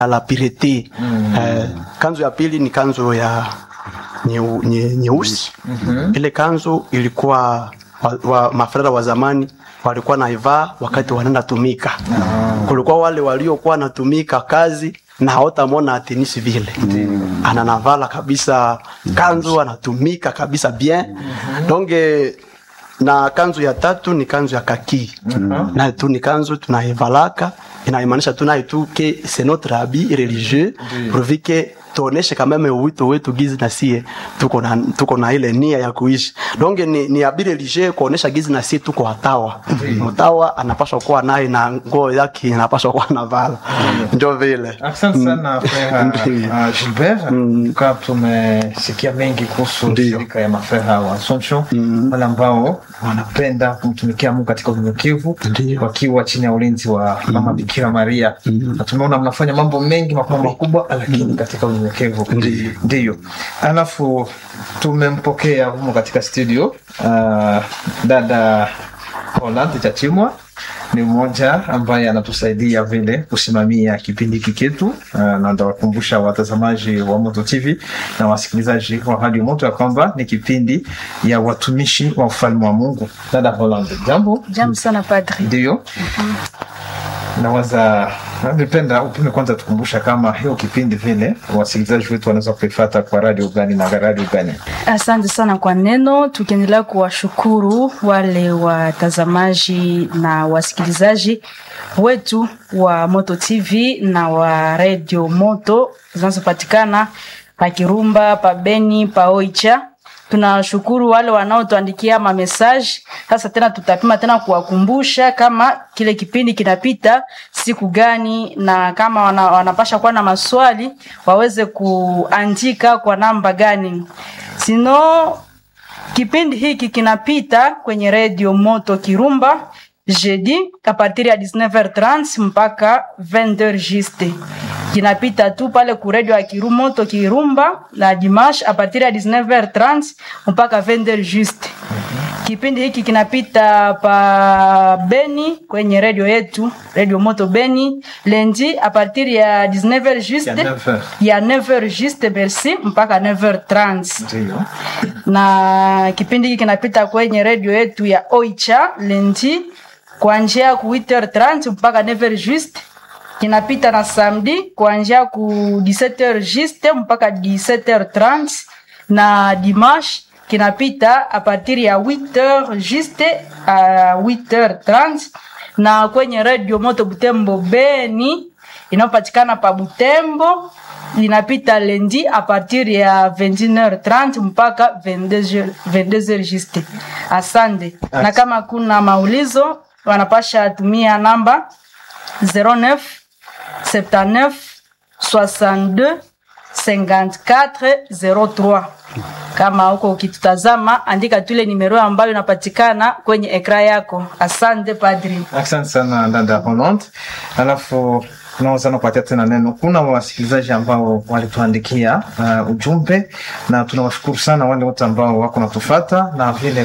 la pirete mm. eh, kanzu ya pili ni kanzu ya nyeu- nye- nyeusi mm-hmm. ile kanzu ilikuwa wa, wa, mafrera wa zamani walikuwa naivaa wakati wanaenda tumika mm. kulikuwa wale waliokuwa natumika kazi na hawatamwona atenisi vile mm. ananavala kabisa kanzu anatumika kabisa bien mm-hmm. donge na kanzu ya tatu ni kanzu ya kaki mm-hmm. nayo tu ni kanzu tunaivalaka inaimaanisha tu nayo tu ke c'est notre habit religieux pourvu que tuoneshe kameme uwito wetu gizi na sie tuko na, tuko na ile nia ya kuishi donge ni, ni habit religieux kuonesha gizi na sie tuko watawa mtawa anapaswa kuwa naye na nguo yake anapaswa kuwa navala ndio vile Asante sana Frera Ndiyo. uh, Gilbert. Kwa tumesikia mengi kuhusu Ndiyo. shirika ya mafera wa Assumption wale ambao wanapenda kumtumikia Mungu katika unyenyekevu Ndiyo. wakiwa chini ya ulinzi wa mama Bikira Maria. Na tumeona mnafanya mambo mengi makubwa makubwa, lakini katika unyenyekevu. Ndiyo. Ndiyo. Alafu tumempokea humo katika studio uh, dada Holland Chachimwa ni mmoja ambaye anatusaidia vile kusimamia kipindi hiki chetu uh, na ndawakumbusha watazamaji wa Moto TV na wasikilizaji wa Radio Moto ya kwamba ni kipindi ya watumishi wa ufalme wa Mungu. Dada Holland, jambo. Jambo sana padri. Ndio. Nawaza nipenda upime kwanza tukumbusha kama hiyo kipindi vile wasikilizaji wetu wanaweza kuifata kwa radio gani na radio gani. Asante sana kwa neno, tukiendelea kuwashukuru wale watazamaji na wasikilizaji wetu wa Moto TV na wa Radio Moto zinazopatikana pa Kirumba, pa Beni, pa Oicha. Tunashukuru wale wanaotuandikia mamesaji. Sasa tena tutapima tena kuwakumbusha kama kile kipindi kinapita siku gani, na kama wana, wanapasha kuwa na maswali waweze kuandika kwa namba gani. Sino kipindi hiki kinapita kwenye redio Moto Kirumba jeudi a partir ya 19h30 mpaka 20h juste. Kinapita tu pale ku redio ya Kiru Moto Kirumba na dimanche a partir ya 19h30 mpaka 20h juste. Kipindi hiki kinapita pa Beni kwenye redio yetu redio Moto Beni lendi a partir ya 19h juste Ya 9h. ya 9h juste merci mpaka 9h30 Ndio. na kipindi hiki kinapita kwenye redio yetu ya Oicha lendi kuanzia ku 8h30 mpaka 9h juste. Kinapita na samedi kuanzia ku 17h juste mpaka 17h30 na dimanche kinapita a partir ya 8h juste a 8h30 na kwenye redio Moto Butembo Beni inayopatikana pa Butembo inapita lendi a partir ya 21h30 mpaka 22h 22h juste. Asante. Na kama kuna maulizo wanapasha tumia namba 09 79 62 54 03. Kama huko ukitutazama, andika tule nimero ambayo inapatikana kwenye ekra yako. Asante padri. Asante sana dada Holland. Alafu tunaweza nakupatia tena neno. Kuna wasikilizaji ambao walituandikia uh, ujumbe na tunawashukuru sana wale wote ambao wako natufata na vile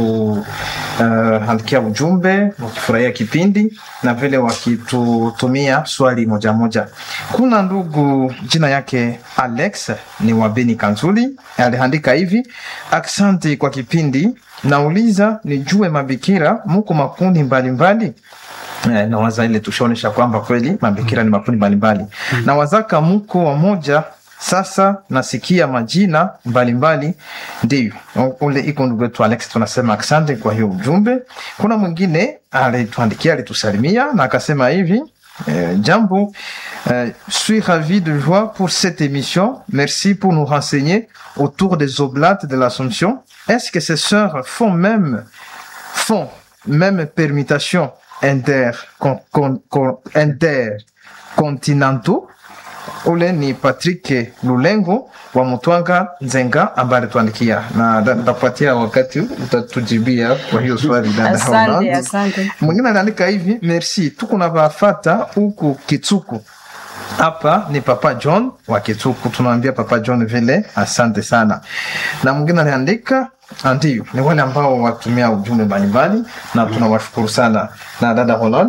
kutuandikia uh, ujumbe wakifurahia kipindi na vile wakitutumia swali moja moja. Kuna ndugu jina yake Alex ni wa Beni Kanzuli aliandika hivi: asante kwa kipindi, nauliza nijue mabikira muko makundi mbalimbali mbali? Eh, nawaza ile tushaonesha kwamba kweli mabikira ni makundi mbalimbali na wazaka mko wamoja sasa nasikia majina mbalimbali ndio ule iko ndugu wetu alex tunasema asante kwa hiyo ujumbe kuna mwingine alituandikia alitusalimia na akasema hivi Euh, Jambo, euh, suis ravi de joie pour cette émission. Merci pour nous renseigner autour des oblates de l'Assomption. Est-ce que ces sœurs font même, font même permutation inter, con, con, con, intercontinentaux? ule ni Patrick Lulengo wa Mutwanga Nzenga ambaye alituandikia na nitakupatia wakati utatujibia kwa hiyo swali dada Asante, Holland. asante. Mwingine anaandika hivi, merci, tuko na bafata huku Kitsuku. Hapa ni Papa John wa Kitsuku, tunaambia Papa John vile asante sana. Na mwingine aliandika ndio, ni wale ambao watumia ujumbe mbalimbali na tunawashukuru sana. Na dada Holland,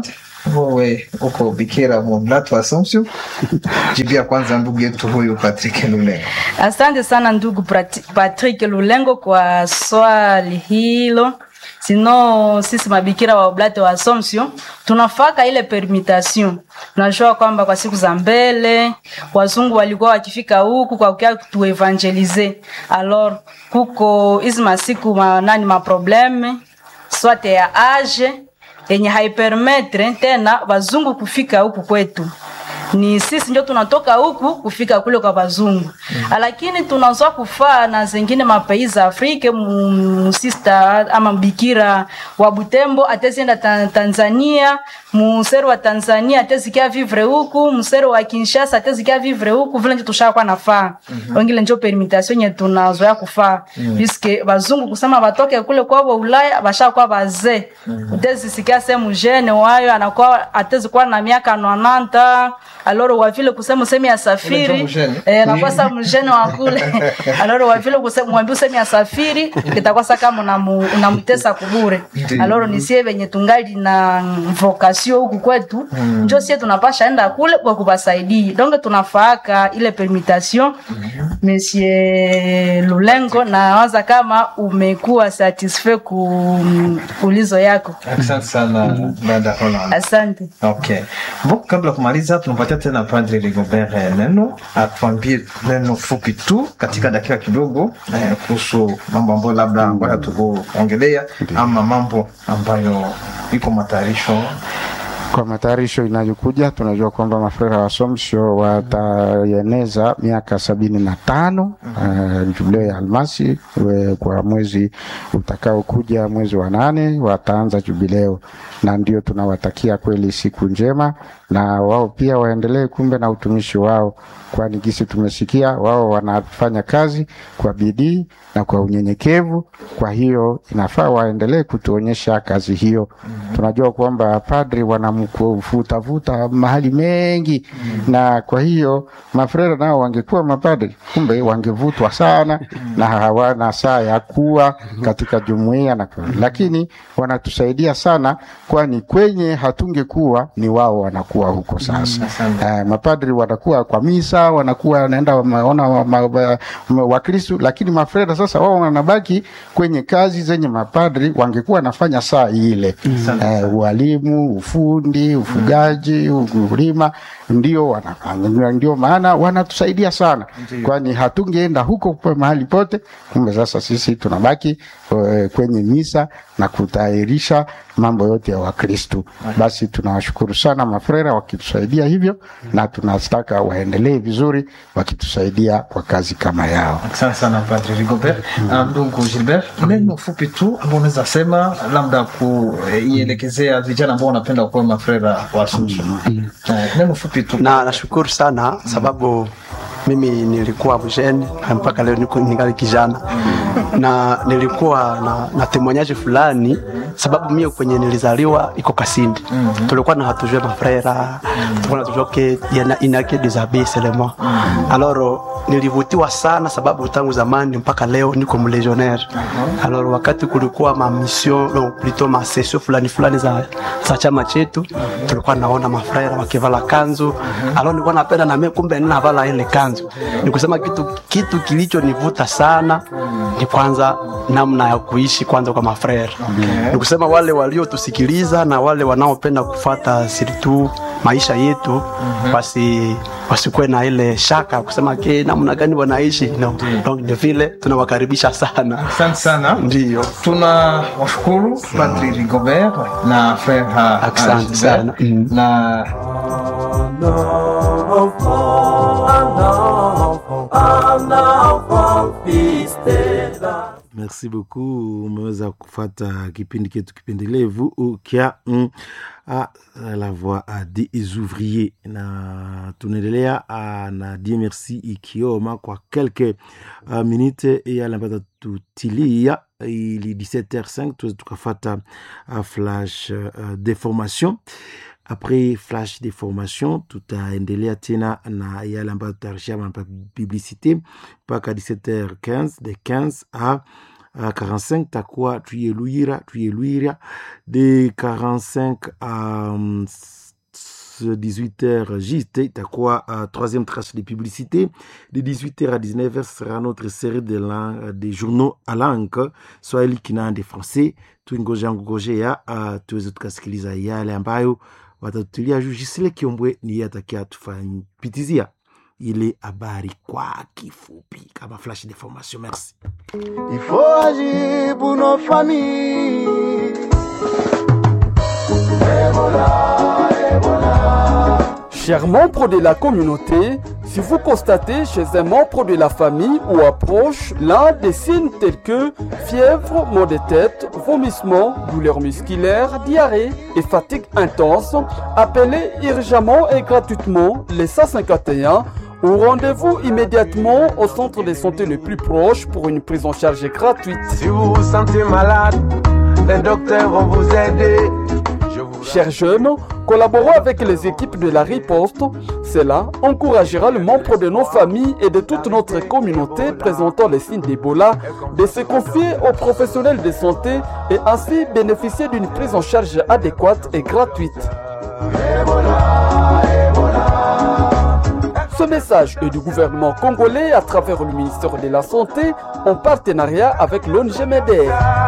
wewe uko bikira Mumlatu Assumption. Jibia kwanza ndugu yetu huyu Patrick Lulengo. Asante sana ndugu Prati- Patrick Lulengo kwa swali hilo. Sino sisi mabikira wa Oblate wa Assumption tunafaka ile permutation. Tunajua kwamba kwa siku za mbele wazungu walikuwa wakifika huku kwa kukia tuevangelize. Alors kuko hizi masiku ma, nani ma probleme swate ya age yenye haipermetre tena wazungu kufika huku kwetu ni sisi ndio tunatoka huku kufika kule kwa wazungu mm. lakini tunazoa kufaa na zengine mapais za Afrika musista ama mbikira wa Butembo atezienda ta Tanzania musero wa Tanzania atezikia vivre huku musero wa Kinshasa atezikia vivre huku vile ndio tushakuwa nafaa mm-hmm. wengine ndio permutation yenye tunazoea kufaa mm. puisque wazungu kusema watoke kule kwao Ulaya bashakuwa bazee mm. utezisikia sehemu jene wayo anakuwa atezikuwa na miaka 90 aloro wa vile kusema usemi ya Ule safiri ndio mjene. eh nakuwa sa mjene wa kule aloro wa vile kusema mwambie usemi ya safiri kitakuwa sa kama unamu- unamtesa kubure Ndiyo. aloro ni sie venye tungali na vocation huku kwetu njo sie tunapasha enda kule kwa kubasaidia donc tunafaaka ile permutation monsieur Lulengo na waza kama umekuwa satisfait ku ulizo yako Asante sana dada Roland. asante Okay. Bo, kabla ya kumaliza tunampatia tena Padre Rigobert eh, neno atuambie neno fupi tu katika dakika kidogo eh, kuhusu mambo ambayo labda ambayo hatukuongelea ama mambo ambayo iko matayarisho Kwa matayarisho inayokuja, tunajua kwamba mafrera wa Assumption wataeneza miaka sabini na tano uh, jubileo ya almasi we, kwa mwezi utakaokuja mwezi wa nane wataanza jubileo, na ndio tunawatakia kweli siku njema, na wao pia waendelee kumbe na utumishi wao, kwani gisi tumesikia wao wanafanya kazi kwa bidii na kwa unyenyekevu. Kwa hiyo inafaa waendelee kutuonyesha kazi hiyo. Tunajua kwamba padri wanamvutavuta mahali mengi, na kwa hiyo mafrera nao wangekuwa mapadri, kumbe wangevutwa sana na hawana saa ya kuwa katika jumuiya na kwa, lakini wanatusaidia sana, kwani kwenye hatungekuwa ni wao wanakuwa huko sasa. Eh, mapadri wanakuwa kwa misa, wanakuwa wanaenda wameona wa- ma- wa- ma- Wakristu, lakini mafreda sasa wao wanabaki kwenye kazi zenye mapadri wangekuwa wanafanya saa ile eh, ualimu, ufundi, ufugaji, ukulima ndio wanafanya, ndio maana wanatusaidia sana, kwani hatungeenda huko kwa mahali pote. Kumbe sasa sisi tunabaki eh, kwenye misa na kutayarisha mambo yote ya Wakristu. Basi tunawashukuru sana mafrera wakitusaidia hivyo, na tunataka waendelee vizuri wakitusaidia kwa kazi kama yao. Asante sana Padre Rigobert. Ah, Ndugu Gilbert, neno fupi tu ambao unaweza sema labda kuielekezea vijana ambao wanapenda kuwa mafrera wa Assumption. Eh, Neno fupi tu. na nashukuru sana sababu mimi nilikuwa mjeni mpaka leo niko ningali kijana na nilikuwa na, na temoignage fulani sababu mie kwenye nilizaliwa iko Kasindi tulikuwa na hatujue mafrera tulikuwa na tujue ke yana inake des abbés seulement alors nilivutiwa sana sababu tangu zamani mpaka leo niko mlegionnaire alors wakati kulikuwa ma mission no, plutôt ma session fulani fulani za, za chama chetu tulikuwa naona mafrera wakivala kanzu alors nilikuwa napenda na mimi kumbe ninavala ile kanzu ni kusema kitu kitu kilichonivuta sana ni kwanza namna ya kuishi kwanza kwa mafrera ni kusema wale waliotusikiliza na wale wanaopenda kufata sirtu maisha yetu basi wasikuwe na ile shaka kusema ke namna gani wanaishi no. Donc, ni vile tunawakaribisha sana Asante sana. ndio Tuna washukuru Padre Rigobert na Frère Asante Gilbert. sana. Mm. na Merci beaucoup. Umeweza kufata kipindi ketu kipendelevu kya mm, a, la voix a des ouvriers na tunaendelea ah, na die merci ikioma kwa quelques uh, minute yale ambayo tutilia ili 17h05 tuweze tukafata uh, flash uh, de formation après flash de formation tutaendelea tena na yale ambayo tutarishia ma publicité mpaka 17h15 de 15 à uh, 45 takuwa tuyeluira tuyeluira de 45 à um, 18h juste itakuwa uh, troisième tranche de publicité de 18h à 19h ce sera notre série de lang, des journaux à langue swahili kinande français tuingoja ngojea uh, tuweze tukasikiliza yale ambayo watatutulia juu jisile kiombwe ni yeye atakia tufanyipitizia ile habari kwa kifupi kama flash d'information merci Il faut agir pour nos familles. Chers membres de la communauté, si vous constatez chez un membre de la famille ou approche l'un des signes tels que fièvre, maux de tête, vomissements, douleurs musculaires, diarrhée et fatigue intense, appelez urgemment et gratuitement les 151 ou rendez-vous immédiatement au centre de santé le plus proche pour une prise en charge gratuite. Si vous vous sentez malade, les docteurs vont vous aider. Je vous Chers jeunes, collaborons avec les équipes de la riposte. Cela encouragera le membre de nos familles et de toute notre communauté présentant les signes d'Ebola de se confier aux professionnels de santé et ainsi bénéficier d'une prise en charge adéquate et gratuite. Ce message est du gouvernement congolais à travers le ministère de la Santé en partenariat avec l'ONG MEDER.